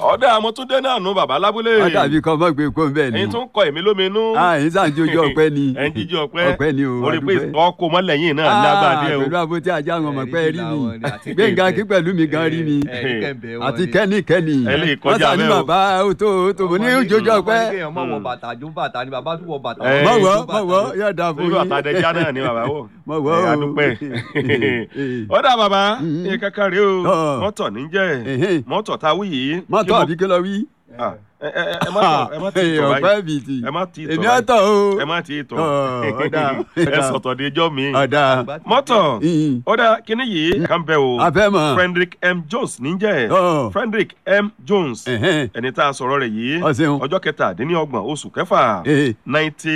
ọ̀dà àmọ́túndé náà nù bàbá lábúlé wọ́n dàbí kọ́ mọ́ gbé kó bẹ́ẹ̀ ni. ẹ̀yin tún kọ èmi lóminú ẹ̀yin sàn tí ojú ọpẹ́ ni. ẹ̀ ń jíjí ọpẹ́ ọpẹ́ ni o orí pé adúpẹ́. ọkọ̀ mọ́lẹ̀yìn náà ní agbáde o pẹ̀lú àbótí ajá àwọn ọmọ pẹ́ rí mi Àti gbẹ̀ngà kẹ̀kẹ́. kí pẹ̀lú mi gan rí mi àti kẹ́ni kẹ́ni Ẹ lè kọjá wọ́n sàn ní bẹ́ẹ̀ o. bàbá ó tó ó tó mo ní ojú ọpẹ́. kéèyàn mọ̀ wọ bàtà jó bàtà ni bàbá tún wọ bàtà. Ẹ, mọ̀ wọ́ jó bàtà mọ̀ wọ́ lọ. yóò dà fún irú yín. àtàdéjá náà ni bàbá wò mọ̀ wọ́ ẹ̀ o. adúpẹ́ Eh, ọ̀dà bàbá Mhm. ní kankan rèé o Ọ̀. mọ́tò níjẹ́ eh, mọ́tò táwí yìí mọ́tò kí mo- àbí kí lọ wí. Ah, ẹ ẹ ẹ má tọ̀ ẹ má ti tọ̀ ọ̀pẹ́ báyìí bìtì ẹ má ti tọ̀ èmi báyìí ọ̀tọ̀ o. ẹ má ti tọ̀ Ọ̀, ọ̀dà, ẹ ọ̀dà. sọ̀tọ̀ de ijọ́ mi ọ̀dà mọ́tò ìyìn ọ̀dà kíní yìí kàn bẹ́ o afẹ́mọ̀. Frederick M Jones níjẹ́ Ọ̀. Frederick M Jones Ẹ̀hẹ́n. ẹni tá a sọ̀rọ̀ rẹ̀ yìí Ọ ṣeun. ọjọ́ kẹtàdínlọ́gbọ̀n oṣù kẹfà Eh. ninety